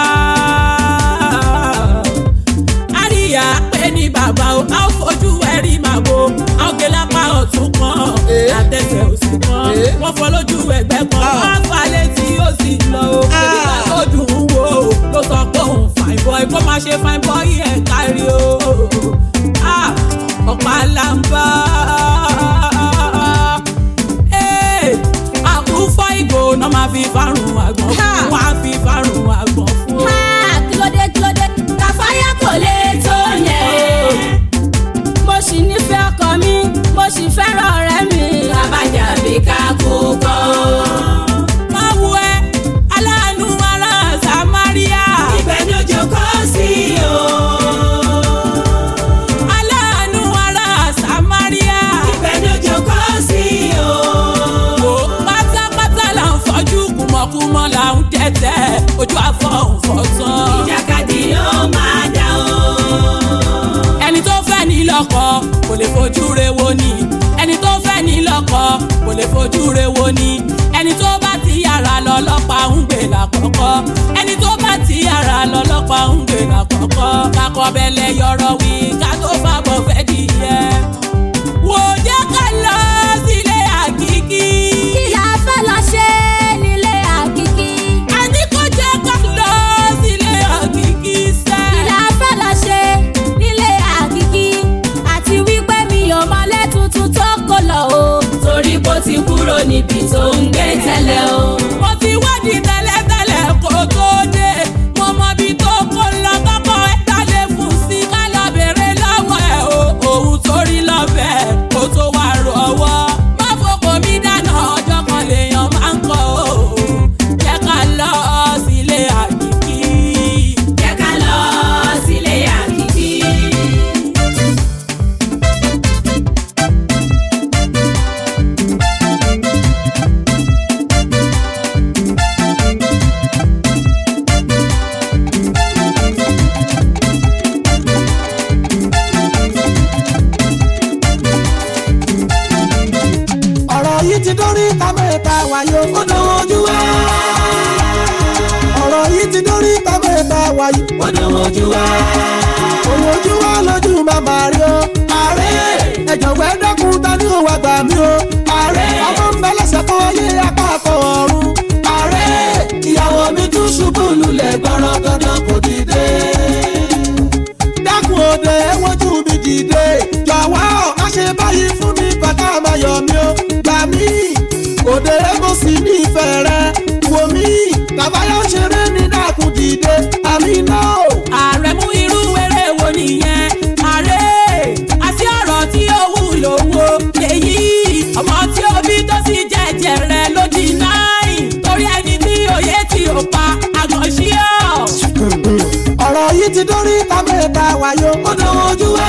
àríyá pé ní bàbá o a ó fojú ẹ̀rí màá bo a ó gé lápá ọ̀tún kan àtẹ̀sẹ̀ òsì kan wọ́n fọ́ lójú ẹgbẹ́ kan wọ́n á fà létí ó sì lọ o èyíká tó dùn ún wò ó ló sọ pé òun fine boy kó má ṣe fine boy ẹ̀ kárí o Ah, ọ̀pá làǹbà àkúfọ́ ìgò náà máa fi fárùn àgbọ̀n fún wọn á fi fárùn àgbọ̀n fún. Ah, kílódé kílódé kàfáyà kò lè tó yẹn. mo sì nífẹ̀ẹ́ ọkọ mi mo sì fẹ́ràn ọ̀rẹ́ mi. Abájá bí ká kú kọ́. máa wo ẹ aláàánú ará samaria. Ibẹ̀ ni ó jókòó sí o. aláàánú ará samaria. Ibẹ̀ ni ó jókòó sí o. wò pátápátá là ń fọjú kùmọ̀kùmọ̀ là ń tẹ̀tẹ̀ ojú afọ́ ń fọ́ tán. Ìjàkadì ló máa dá o. ẹni tó fẹ́ ní lọ́kọ kò lè fojú re wo ni ẹni tó fẹ́ ní lọ́kọ kò lè fojú re wo ni ẹni tó bá ti yàrá lọ lọ́pàá ń gbé lákọ̀ọ́kọ́ ẹni tó bá ti yàrá lọ lọ́pàá ń gbé lákọ̀ọ́kọ́ kakọ bẹ́lẹ̀ yọ̀rọ̀ wí ká tó fàbọ̀ fẹ́ di yẹ. wò ó jẹ́ ká lọ sílé àkìkí. kí ojú wa. òun ojú wa lójú màmá rí o. ààrẹ ẹ jọ̀wọ́ ẹ dákun ta ni ó wá gbà mí o. ààrẹ ọmọ ń bẹ lẹ́sẹ̀ kan ayé apá kan ọ̀run. ààrẹ ìyàwó mi tún ṣubú lulẹ̀ gbọ́rọ̀ dandan kò dìde. dákun òde ẹ wojú mi dìde. jọ̀wọ́ má ṣe báyìí fún mi bàtà máa yọ̀ mí o. gbà mí òde mo sì nífẹ̀ẹ́ rẹ. wò mí kàbáyọ̀ ṣeré ní dákun dìde. àmì náà. ààrẹ mú irú eré wo nìyẹn ààrẹ àti ọ̀rọ̀ tí ó wúlò wo lèyí ọmọ tí ó bí tó sì jẹ́jẹ́ rẹ ló di náírì torí ẹni tí òye tí ò pa àgàn sí ọ. ọ̀rọ̀ yìí ti dórí tábẹ́ẹ̀ta wáyó. ó dánwó ojú wa.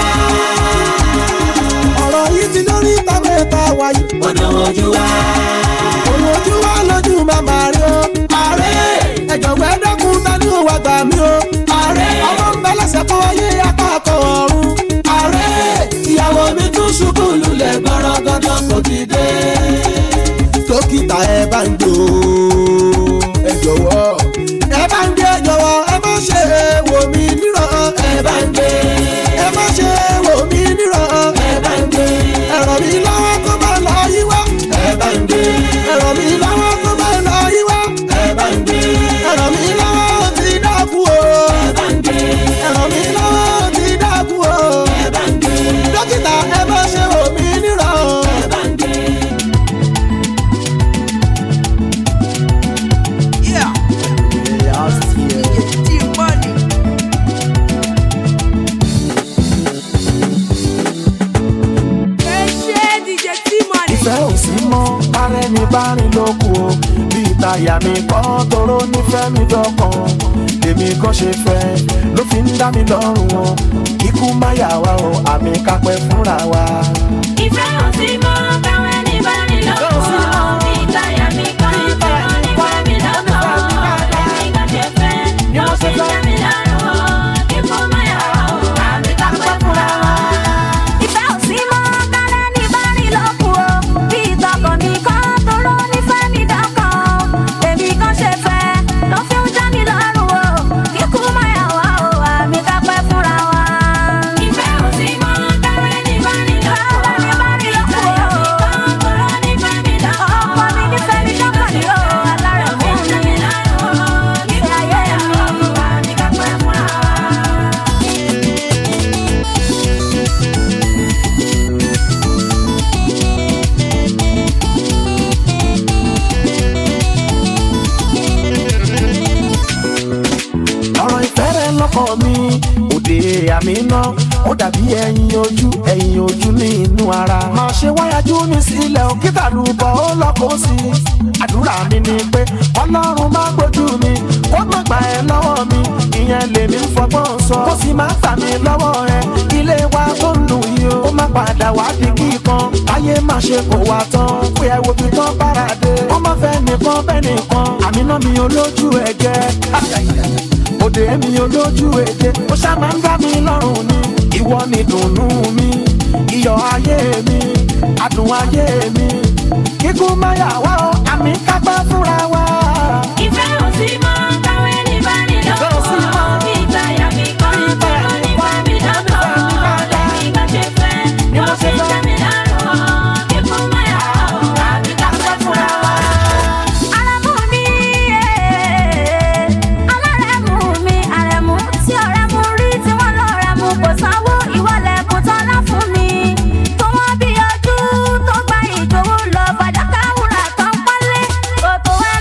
ọ̀rọ̀ yìí ti dórí tábẹ́ẹ̀ta wáyó. ó dánwó ojú wa. òun ojú wa lójú màmá rí o. ààrẹ ẹ jọ̀wọ́ ẹ dákun ta ni ó wá gbà mí o. ààrẹ ọmọ ń bẹ lẹ́sẹ̀ kan ayé apá kan ọ̀run. ààrẹ ìyàwó mi tún ṣubú lulẹ̀ gbọ́rọ̀ dandan kò dìde. dókítà ẹ bá ń gbò ó ẹ jọ̀wọ́ ẹ bá ń gbé jọ̀wọ́ ẹ má ṣe wò mí níràn ẹ bá ń gbé ẹ má ṣe wò mí níràn ẹ bá ń gbé ẹ ràn mí lọ́wọ́ kó má lọ yí wá ẹ bá ń gbé ẹ ràn mí lọ́wọ́ kó má lọ yí wá ẹ bá ń gbé ẹ ràn mí lọ́wọ́ ó ti dákú o ẹ bá ń gbé ẹ ràn mí lọ́wọ́ ó ti dákú o ẹ bá ń gbé dókítà ẹ má ṣe wò mí níràn ẹ bá ń gbé. ẹ ṣe dj t-money. ìfẹ́ ò sí mọ́ bárẹ́ ní bárìn lóko o bíi táyà mi kọ́ toró nífẹ̀ẹ́ mi dọ́kan lèmi kan ṣe fẹ́ ló fi ń dá mi lọ́rùn o ikú má yà wá o àmì kápẹ́ fúnra wa. Ìfẹ́ ò sí mọ́ káwọn ẹni bá ní lọ́wọ́. Bí ìtayà mi kọ́, tọrọ nípa mi lọ́kọ̀. Lẹ́yìn kan ṣe fẹ́, ló fi ń dá mi lọ́rùn. Kíkú máa yà wá o, àmì ká pẹ́ fúnra wa. ìfẹ́ ò sí mọ́ kálẹ̀ ní bárìn lókù o bí ìtọkàn mi kọ́ toró nífẹ̀ẹ́ mi dọ́kàn èmi kan ṣe fẹ́ ló fi ń já mi lọ́rùn o kíkú má yà wá o àmì ká pẹ́ fúnra wa. Ìfẹ́ ò sí mọ́ káwọn ẹni bá ní lọ́wọ́. Kálẹ̀ ní bárìn lókù o Tọrọ nípa mi lọ́kọ̀. ọkọ mi nífẹ̀ẹ́ mi dọ́kàn ní o alárẹ̀ Ló fi fún ń dá mi mi lọ́rùn. Kíkú ìfẹ́ ayé máa yà wá mi. o, àmì ká pẹ́ fúnra wa. ọ̀rọ̀ ìfẹ́ rẹ lọ́kọ̀ mi òde àmì náà ó dàbí ẹyin ojú ẹyin ojú ní inú ara. máa ṣe wáyájú mi sílẹ̀ o kí tàlùbọ̀ ó lọ́kọ̀ sí i. àdúrà mi ni pé ọlọ́run má gbójú mi kó má gbà ẹ́ lọ́wọ́ mi ìyẹn lèmi ń fọgbọ́n sọ. kó sì má gbà mí lọ́wọ́ ẹ ilé wa tó ń lù yìí o. ó má padà wá di kíkan ayé má ṣe kó wa tán pé ẹ wo bí tán bára dé. wọ́n má fẹ́ nìkan bẹ́ẹ̀ nìkan àmì náà mi olójú ẹ̀gẹ́ òde mi olójú èdè ó ṣá máa ń dá mi lọ́rùn ni ìwọ ni dùnnú mi iyọ̀ ayé mi adùn ayé mi kíkú má yà wá o àmì kápá fúnra wa. Ìfẹ́ ò sí mọ́ káwọn ẹni bá ní lọ́wọ́. Bí ìtayà mi kọ́, tọrọ nípa mi lọ́kọ̀. Lẹ́yìn kan ṣe fẹ́, ló fi ń dá mi lọ́rùn. Kíkú máa yà wá o, àmì ká pẹ́ fúnra wa. Àrẹ̀mú mi, eh, alárẹ̀mú mi, àrẹ̀mú tí ọ̀rẹ́ mú rí tí wọ́n lọ rẹ̀ mú kò sanwó ìwọlẹ̀kùn tọ́lá fún mi. Tó wọ́n bí ojú tó gba ìdòwú lọ fàdákà wúrà tán pọ́nlé. Kòtò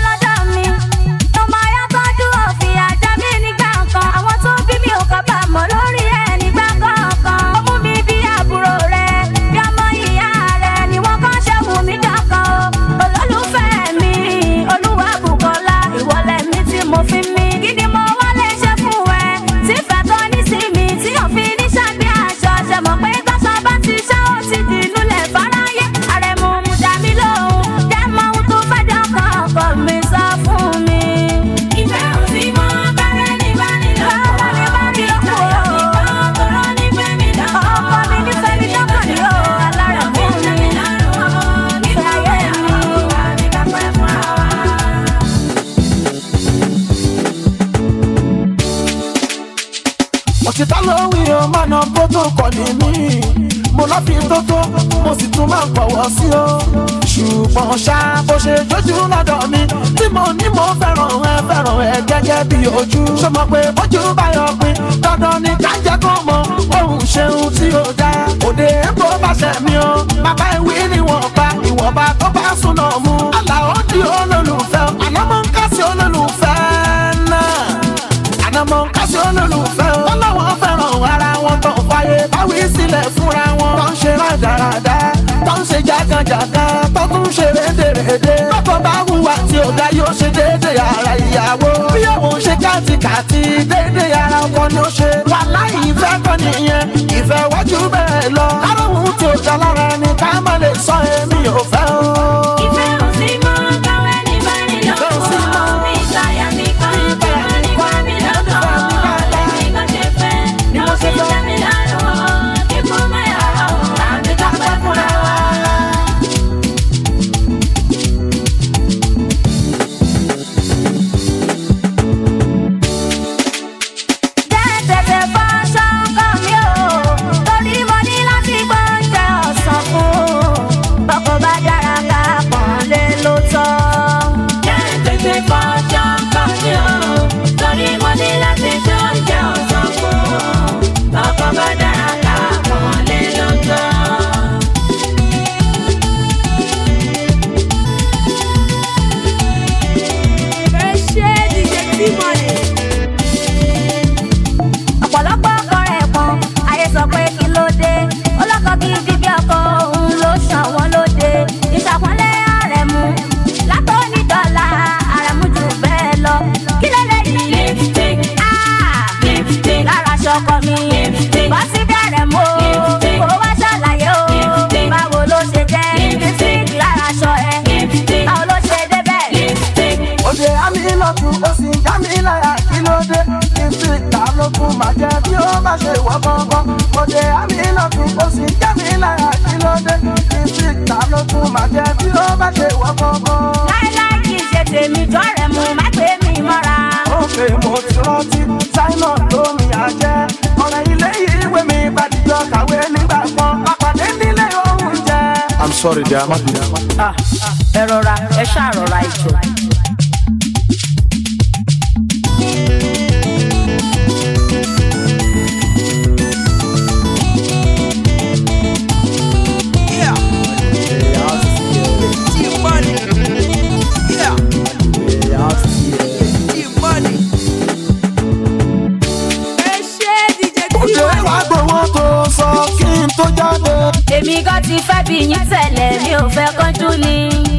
òṣìṣẹ́ ló wí o máa na protocol ní mí mo lọ́ fi tó tó mo sì tún máa ń pọ̀wọ́ sí o ṣùgbọ́n ṣá bó ṣe jójú lọ́dọ̀ mi tí mo ní mo fẹ́ràn ẹ fẹ́ràn ẹ gẹ́gẹ́ bí ojú ṣó mọ̀ pé bójú bá yọ pin dandan ni ká jẹ́ kó mọ ohun ṣeun tí ó dá òde èbó bá ṣẹ̀ mí o bàbá ìwé níwọ̀nba ìwọ̀nba tó bá súná mú àlàó di olólùfẹ́ àlámọ́ ń kásí olólùfẹ́ náà ànàmọ́ ń kásí olólùfẹ́ wọn lọ́wọ́ fẹ́ràn ara wọn tó fàyè báwí sílẹ̀ fúnra wọn tó ń ṣe rádaràdá tó ń ṣe jágàjàgà tó tún ṣe rédèrèdè lọ́kọ̀ bá hùwà tí ò dá yóò ṣe déédéé ara ìyàwó bí òun ṣe kàtìkàtì déédéé ara ọkọ ni ó ṣe wà láì ìfẹ́ kan nìyẹn ìfẹ́ wájú bẹ́ẹ̀ lọ kárọ̀hún tí ò dá lára ni ká má lè sọ èmi ò fẹ́ o. Ìfẹ́ ò sí mọ́ káwé ní báyìí lọ́wọ́. Mi ìṣàyà mi kan kẹ́rọ ní wá mi lọ́dọ̀. Lẹ́yìn kan ṣe fẹ́ ló fi jẹ́ mi lárùn. Kíkú máa yàrá o, àbí ká pẹ́ fúnra wa. tètè fọṣọ kan mi o torí mo ní láti gbọ́njẹ ọ̀sán fún bọ́kọ bá dára ká pọ̀n lé ló tọ́. Tètè fọjọ́ kan ní o, torí mo ní láti jó oúnjẹ ọ̀sán fún. Ọkọ̀ bá dára ká pọ̀n lé lọ́jọ́. ẹ ṣe dj t-money. ọ̀pọ̀lọpọ̀ ọkọ rẹ̀ pọ̀n ayé sọ pé kí ló dé ọlọ́kọ kí bíbí ọkọ òun ló ṣàn wọ́n lóde ìṣàpọ́nlé àrẹ̀mú látọ́ni dọ́là àrẹ̀mú jù bẹ́ẹ̀ lọ kí ló lè yí Lipstick, lipstick, lára ṣọkọ mi bọ́ sí bẹ̀rẹ̀ mọ́ kó wá ṣàlàyé o báwo ló ṣe jẹ́ lipstick lára ṣọ ẹ lipstick, báwo ló ṣe débẹ̀. lipstick. òde àmì lọ́tún ó sì ń já mi láyà kí ló dé lipstick ta ló tún máa jẹ bí ó má ṣe wọ́ gángan òde àmì lọ́tún ó sì ń já mi láyà kí ló dé lipstick ta ló tún máa jẹ bí ó má ṣe wọ́ gángan. láíláí kì í ṣe tèmi jọ́rẹ̀ mu má pè mí mọ́ra. òkè mo ti rántí simon lómi àjẹ ọ̀rẹ́ ilé ìwé mi bàdìjọ kàwé nígbà kan àpàdé nílé oúnjẹ. i'm sorry dear má bínú. Ah, ẹ rọra ẹ ṣáà rọra ìjọ. ẹ ṣe dj òde t-money. wàá gbowó tó sọ kí n tó jáde. èmi gan ti fẹ́ bí yín tẹ̀lẹ̀ mi ò fẹ́ kánjú ni.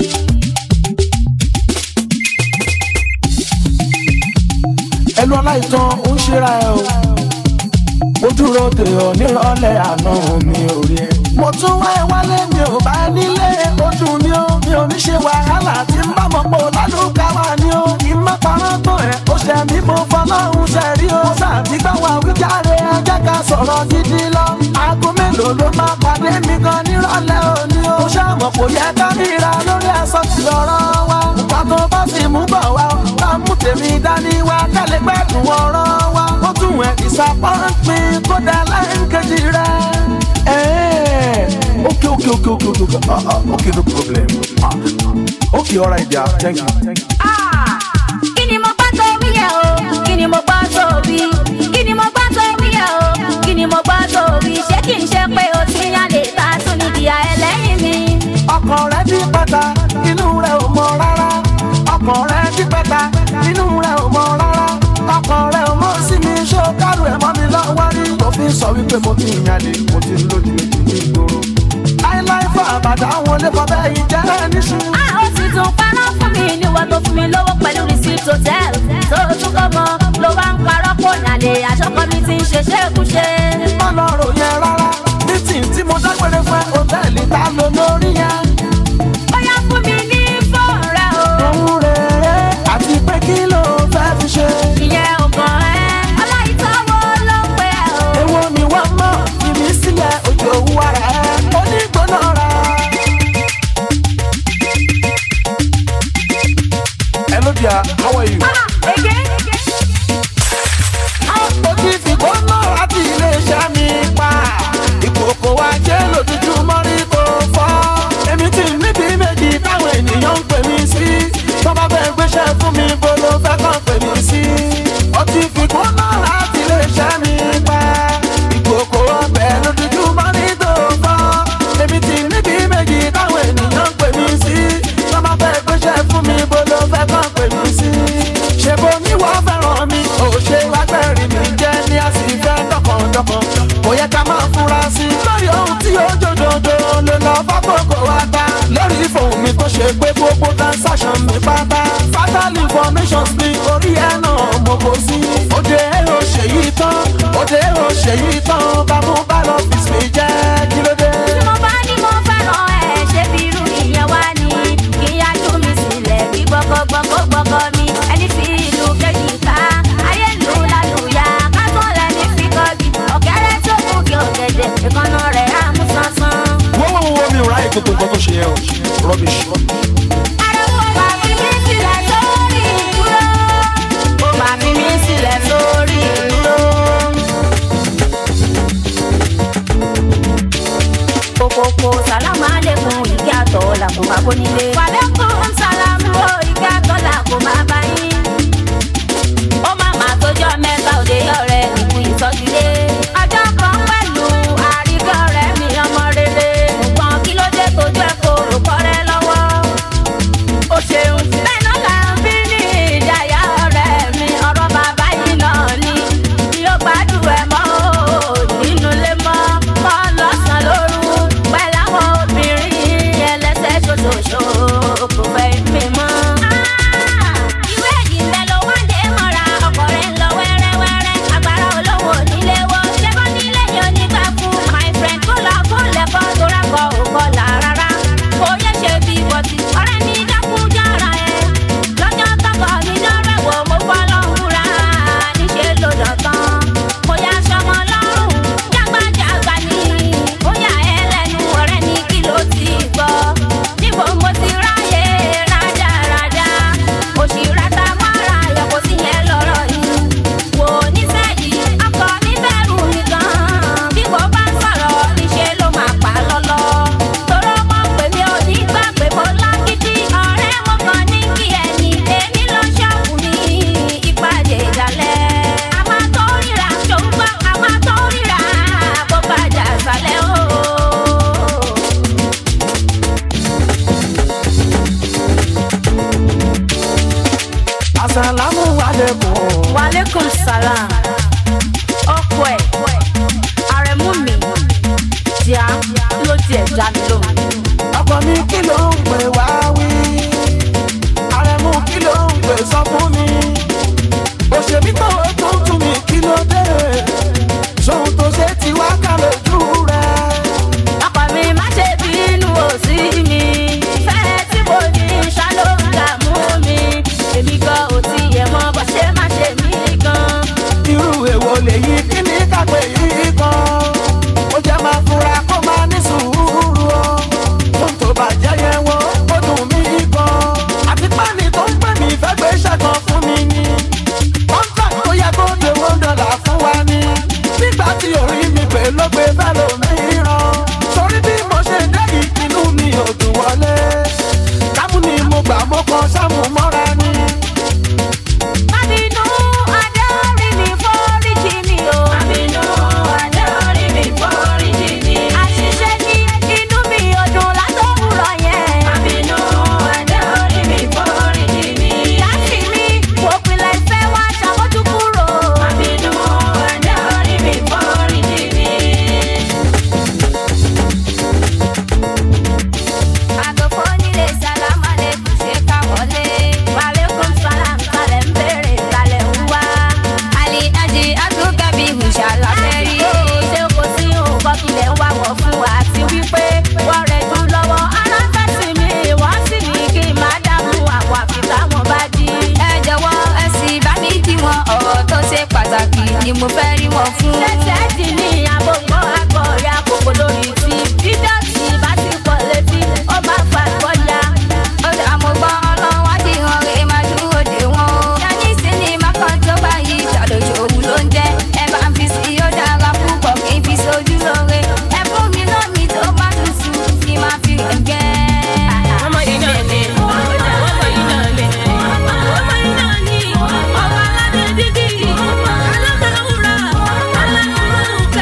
ẹnu aláìtàn ń ṣera ẹ o mo dúró dè ọ nírọ̀lẹ́ àná mi ò rí ẹ. mo tún wá ẹ wálé mi ò bá ẹ nílé ojú mi ó mi ò ní ṣe wàhálà tí ń bá mọ̀ pọ̀ lálùkà wà ní o kì í má parọ́ tó ẹ̀ ó ṣe mí mo fọlọ́run ṣe rí o. sàbí gbà wá wíjáre ajá ká sọ̀rọ̀ gidi lọ. aago mélòó ló máa pàdé mi gan nírọ̀lẹ́ òní o. mo ṣàmọ̀ kò yẹ ká ríra lórí ẹ̀sọ́ ti lọ́rọ́ wa. nǹkan tó bá sì mú bọ̀ wá o bá mú tèmi dání wá kálẹ̀ gbẹ́dùn ọ̀rọ̀ wa. ó tún ẹ̀ disappointment kó dá láńkejì rẹ̀. Hey, okay, okay, okay, okay, okay, okay. Uh, uh, okay, no problem. Uh, okay, all right, yeah, thank you. Ah, kí ni mo gbọ́ tó wí yẹ o kí ni mo gbọ́ tó wí kí ni mo gbọ́ tó wí yẹ o kí ni mo gbọ́ tó wí ṣé kì í ṣe pé o ti yan lè ta tún ní ìyá ẹlẹ́yìn mi. ọkàn rẹ di pẹta inú rẹ ò mọ rárá ọkàn rẹ di pẹta inú rẹ ò mọ rárá ọkàn rẹ ò mọ sí mi ṣó kárù ẹ mọ mi lọ́wọ́ rí. mo fi ń sọ wípé mo ti ń yàlè mo ti ń lójú méjì ní ìgboro. láíláí fún àbàdà àwọn olè fọbẹ́ yìí jẹ́ níṣu. a ó sì tún paná fún mi níwọ̀ tó fún mi lówó pẹ̀lú receipt hotel tó tún kọ́ mọ ló wá ń parọ́ pò nàlẹ́ àṣọkọ mi ti ń ṣe ṣékúṣe. má lọ rò yẹn rárá mítìn tí mo dágbére fún ẹ hòtẹ́ẹ̀lì ta ló lórí yẹn. ó yá fún mi ní fóònù rẹ o. òun rèé àti pé kí ló fẹ́ fi ṣe. ìyẹn ò kàn ẹ́ aláìtọ́wọ́ ló ń pẹ́ o. èwo ni wọ́n mọ̀ ìmí sílẹ̀ ojú òwú ara ẹ̀ onígbóná ra. hello dear how are you. Ah, again? mo ti fi kó náà ṣe pé gbogbo transaction mi pátá fatal information ní orí ẹ̀ náà mo kò sí. òde èrò ṣèyí tán òde èrò ṣèyí tán bámú bá lọ fi mi jẹ́ kí ló dé. tí mo bá ní mo fẹ́ràn ẹ̀ ṣé bí irú ìyẹn wá ní kí n yájú mi sílẹ̀ bí gbọ́gbọ́gbọ́gbọ́gbọ́ mi ẹni fi ìlú kejì ká ayé ìlú lálùyà kátó lẹ́ni fi kọ́gi ọ̀kẹ́rẹ́ tó kù kí ọ̀gẹ̀dẹ̀ ìkànnà rẹ̀ á mú sánsán. wọ́n wọ́n wọ́n mi ò ráyè gbogbo nǹkan tó ṣe yẹn o rubbish. Ariwo bá fi mí sílẹ̀ sórí ìdúró. Ó bá fi mí sílẹ̀ sórí ìdúró. Kòkòkò sàlámù àlékún ìkí àtọ̀ làkò máa bó nílé. Wàlékún sàlámù ó ìkí àtọ̀ làkò máa bá yín. Ó má má tójọ́ mẹ́ta òde ọ̀rẹ́ ìkú ìsọ́júlé. Ọjọ́ kan pẹ̀lú àríkẹ́ ọ̀rẹ́ mi ọmọ rere. Nǹkan kí ló dé tójú ẹ̀ kó rò kọ́rẹ́ lọ́wọ́ ó ṣeun. bẹ́ẹ̀ náà là ń bí ní ìdáyà ọ̀rẹ́ mi ọ̀rọ̀ bàbá yìí náà ni tí ó gbádùn ẹ̀ mọ́ o nínú ilé mọ́ mọ́ lọ́sàn-án lóru pẹ̀lú àwọn obìnrin ẹlẹ́sẹ̀ ṣoṣoṣo kò fẹ́ mi mọ́. ìwé ìdìbẹ̀ ló wá dé mọ́ra ọkọ̀ rẹ̀ ń lọ wẹ́rẹ́wẹ́rẹ́ agbára olówó nílé wo ṣé bọ́ nílé yẹn onígbà fún my friend kó lọ kó lẹ́kọ́ tó rákọ̀ òkọ̀ là rárá kò yẹ ṣe bí bọ́tì ọ̀rẹ́ mi dákun jára ẹ̀ lọ́jọ́ tọkọ mi lọ́rẹ̀ wò mo fọ́ lọ́hùnra níṣẹ́ ló dọ̀tán mo yá sọmọ lọ́rùn jágbájágbá ni ó yà ẹ́ lẹ́nu ọ̀rẹ́ ní kí ló ti gbọ́ níbo mo ti ráyè rádaràdà òṣì rata mọ́ra yẹ kó sí yẹn lọ́rọ̀ yìí wò nísẹ́yìí ọkọ mi bẹ̀rù mi gan bí mo bá ń sọ̀rọ̀ níṣẹ́ ló máa pa lọ́lọ́ tóró mọ̀ pé mi ò ní gbà pé mo lágídí ọ̀rẹ́ mo kàn ní kí ẹni èmi lọ ṣọ́ọ̀bù ní ìpàdé ìdálẹ́. a máa tó ríra ṣòǹgbọ́ a máa tó ríra bó bá jà sálẹ̀ o. asalamu alaikum. waaleykum salaam ọkọ ẹ àrẹ̀mú mi tíá ló tiẹ̀ já mi lóhùn. ọkọ mi kí ló ń pè wá wí. àrẹ̀mú kí ló ń pè sọ fún mi. òṣèbí tó o tún tún mi kí ló dé. ṣòun tó ṣe ti wá kà lójú rẹ̀. ọkọ mi má ṣe bínú òsì mi fẹ́ tí mo ní ṣáló ń dààmú mi èmi gan ò tiẹ̀ mọ bó ṣe má ṣe mí gan. irú èwo lèyí kí ní kápẹ́ yìí kan. ó jẹ́ máa fura kó máa ní sùúrù o. tó ń tó bàjẹ́ yẹn wo ó dùn mí gan. àti pẹ́ẹ́nì tó ń pè mí fẹ́ gbé ṣẹ́gun fún mi ni. contract tó yẹ kó de one dollar fún wa ni. nígbà tí orí mi pè ló gbé bẹ́ẹ̀ lómìíràn. torí bí mo ṣe dé yìí inú mi ò dùn wọlé. kámú ni mo gbà mo kàn sáàmù mọ́ra ni. Àbínú Adéorí mi foríjì mi o. Àbínú Adéorí mi foríjì mi. Àṣìṣe ní inú mi ò dùn látòwúrọ̀ yẹn. Àbínú Adéorí mi foríjì mi. Láti mi, mo pinlẹ̀ ìfẹ́ wá ṣàmójú kúrò. Àbínú Adéorí mi foríjì mi. Àgọ̀fọ́ nílé sálámà lè kù ṣe ká wọlé. Wàlékún sálám kalẹ̀ ń bèrè kalẹ̀ ń wá. Àlì àjì àtúkẹ́bí ìhùṣà lábẹ́rí. Ṣé kò sí nǹkan kílẹ̀ ń wá wọ̀ fún wa àti wípé wọ́n rẹ̀ jù lọ́wọ́. Ara fẹ́ sí mi, wọ́n sì ní kí n má dààmú àwọn àfi táwọn bá jí. Ẹ jọ̀wọ́ ẹ sì bá mi kí wọn ọ̀rọ̀ tó ṣe pàtàkì ni mo fẹ́ rí wọn fún. Ṣẹ̀ṣẹ̀ dì ní àbògbọ́ àgbọ̀ ya kòkó lórí ti. Dídọ̀tí bá ti pọ̀ létí, ó máa fà gbọ́dá. Ó dà mo gbọ́ ọlọ́run wá dì hàn rè máa dúró dè wọ́n. Yanni sinimá kan tó bá yí ìṣàlójú òun ló ń jẹ́. Ẹ bá ń fi sí ó dára púpọ̀ kí n fi sojú lóore. Ẹ fún mi náà mi tó bá tutù kí n máa fi gẹ́gẹ́. Ọmọ yìí náà lè. Ọmọ yìí náà lè. Ọmọ yìí náà ní. Ọba aládé dídì. Alágbàwúrà. Alágbàwúrà.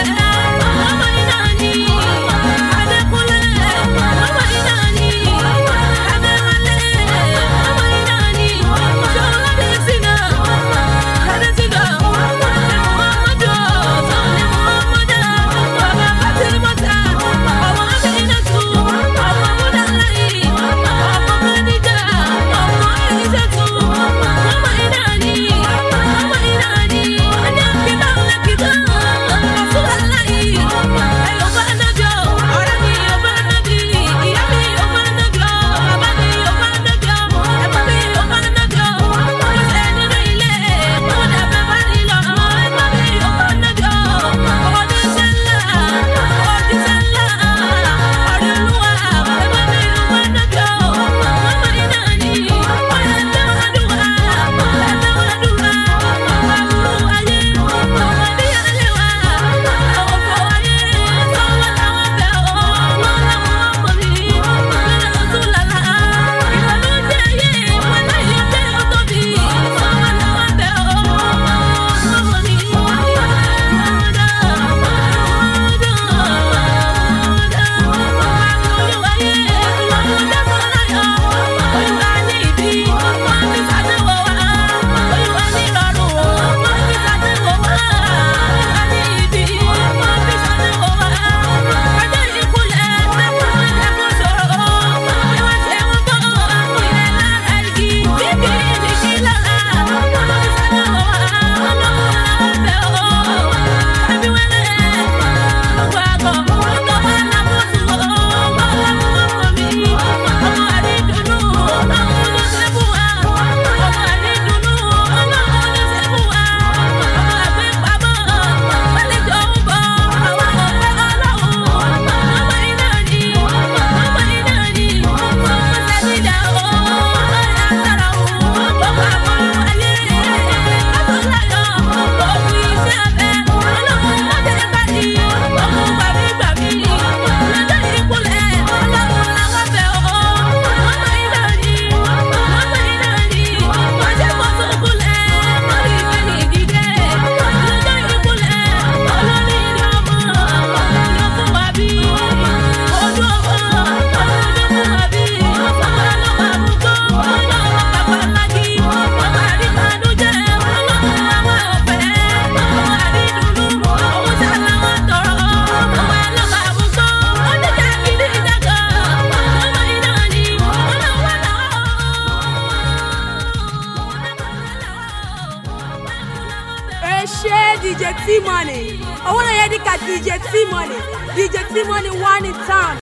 ẹ ṣe dj t money owó náà yẹ díka dj t money dj t money one in town